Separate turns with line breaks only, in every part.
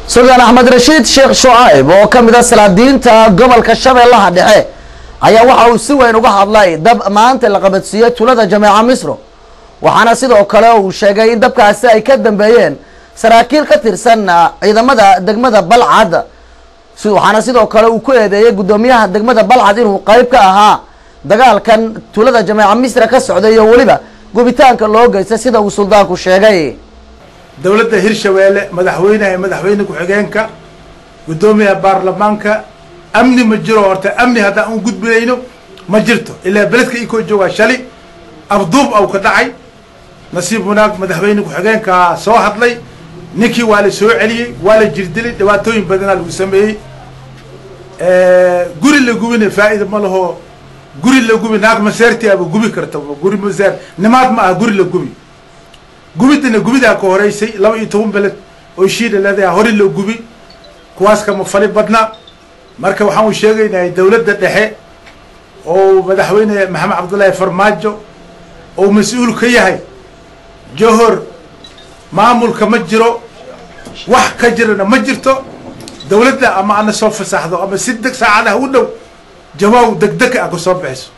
suldaan axmed rashiid sheekh shucayb oo ka mid a salaadiinta gobolka shabeellaha dhexe ayaa waxa uu si weyn uga hadlay dab maanta la qabadsiiyey tulada jameeca misro waxaana sidoo kale uu sheegay in dabkaasi ay ka dambeeyeen saraakiil ka tirsan ciidamada degmada balcad waxaana sidoo kale uu ku eedeeyey guddoomiyaha degmada balcad inuu qeyb ka ahaa dagaalkan tulada jameeca misra ka socday iyo weliba gubitaanka loo geystay sida uu suldaanku sheegay
dowladda hirshabeelle madaxweynaha madaxweyne ku-xigeenka guddoomiyaha baarlamaanka amni ma jiro horta amni haddaan un gudbinayno ma jirto ilaa beledka ikoo joogaa shali afduub au ka dhacay nasiib wanaag madaxweyne ku-xigeenkaa soo hadlay ninkii waa la soo celiyey waa la jirdilay dhibaatooyin badanaa lagu sameeyey guri la gubina faa-ida ma laho guri la gubi naag maseerti aba gubi karta guri maseer nimaad ma aha guri la gubi gubidana gubidaa ka horeysay laba iyo toban beled oo shiida leedaha hore loo gubi kuwaas kama fali badna marka waxaan u sheegaynahay dowladda dhexe oo madaxweyne maxamed cabdullaahi farmaajo oo mas-uul ka yahay johor maamulka ma jiro wax ka jirana ma jirto dowladda ama ana soo fasaxdo ama si deg saacadaha u dhow jawaaw degdeg ah ka soo bixiso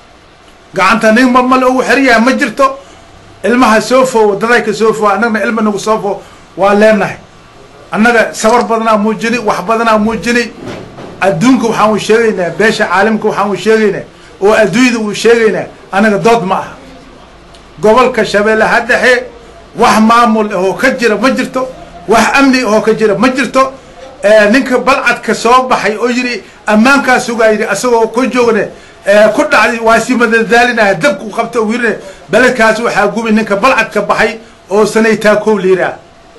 gacanta nin ma male ugu xeran yahay ma jirto ilmaha soo fo wadaday ka soo fo annagna ilma nagu soo fo waa leenahay annaga sabar badanaa muujini wax badanaa muujini adduunka waxaan u sheegaynaa beesha caalamka waxaan u sheegaynaa oo adduunyada uu sheegaynaa annaga dood ma aha gobolka shabeellaha dhexe wax maamul ahoo ka jira ma jirto wax amni ahoo ka jira ma jirto ninka balcadka soo baxay oo yidhi ammaankaa sugaa yidhi asagoo ka joogna ku dhacday waa si madadaalinaya dabku qabta u yirine beledkaas waxaa gubi ninka balcadka baxay oo sanaytaa kow liiraa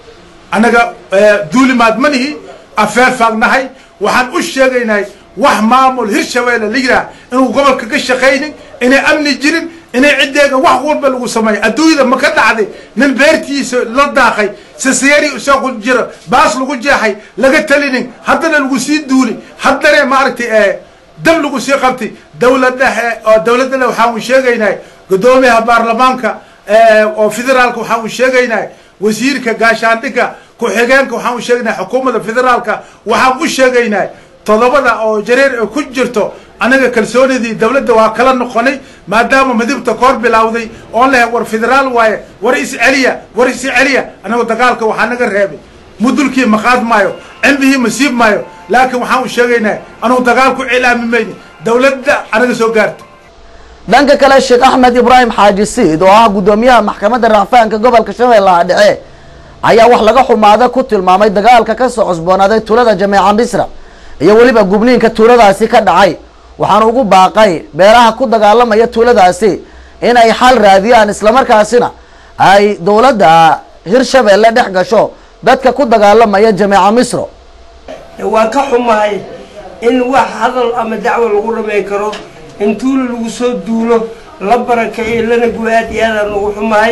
annaga duulimaad ma nihi afeer faagnahay waxaan u sheegaynahay wax maamul hirshabeelle la yidhaah inuu gobolka ka shaqaynin inay amni jirin inay ciddeega wax walba lagu sameeyo adduunyada ma ka dhacday nin beertiisa la daaqay saseeri isoo ku jiro baas lagu jeexay laga talinin haddana lagu sii duuli haddana maaragtay dab lagu sii qabtay dowladdahe oo dowladdana waxaan u sheegaynahay guddoomiyaha baarlamaanka oo federaalka waxaan u sheegaynahay wasiirka gaashaandhigga ku-xigeenka waxaan u sheegaynahay xukuumadda federaalka waxaan u sheegaynahay todobada oo jareer ku jirto anaga kalsoonidii dowladda waa kala noqonay maadaama midibta koor bilawday oon lehe war federaal waaye war is celiya war is celiya anagu dagaalka waxaa naga reebay mudulkii ma qaad maayo cimbihii ma siib maayo laakiin waxaan u sheegaynaa anugu dagaal ku cilaami mayni dowladda anaga soo gaarto
dhanka kale sheekh axmed ibraahim xaaji siid oo ah guddoomiyaha maxkamadda racfaanka gobolka shabeellaha dhexe ayaa wax laga xumaada ku tilmaamay dagaalka kasoo cusboonaaday tulada jameeca misra iyo weliba gubniinka tuuladaasi ka dhacay waxaana ugu baaqay beelaha ku dagaalamaya tuuladaasi in ay xal raadiyaan islamarkaasina ay dowladda hirshabeelle dhex gasho dadka ku dagaalamaya jameeca misro
waan ka xumahay in wax hadal ama dacwo lagu dhamay karo in tuulo lagu soo duulo la barakeeyo lana gubo aad iyo aadaan ugu xumahay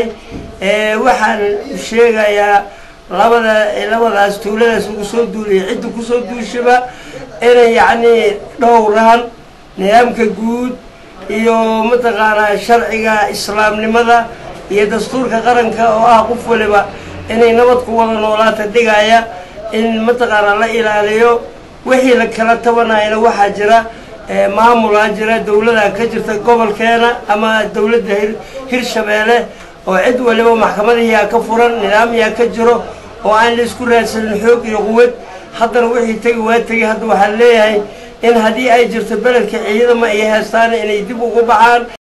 waxaan sheegayaa labada labadaas tuuladaas lagu soo duulaya cidda kusoo duushaba inay yacnii dhowraan nidaamka guud iyo mataqaanaa sharciga islaamnimada iyo dastuurka qaranka oo ah qof waliba inay nabad ku wada noolaata dhigaya in mataqaanaa la ilaaliyo wixii la kala tabanayana waxaa jira maamulaa jira dowladaa ka jirta gobolkeena ama dowladda hirshabeelle oo cid waliba maxkamadahiyaa ka furan nidaamyaa ka jiro oo aan la isku raadsanin xoog iyo quwad haddana wixii tegi waa tegi hadda waxaan leeyahay in haddii ay jirto beledka ciidama ay haystaan inay dib ugu baxaan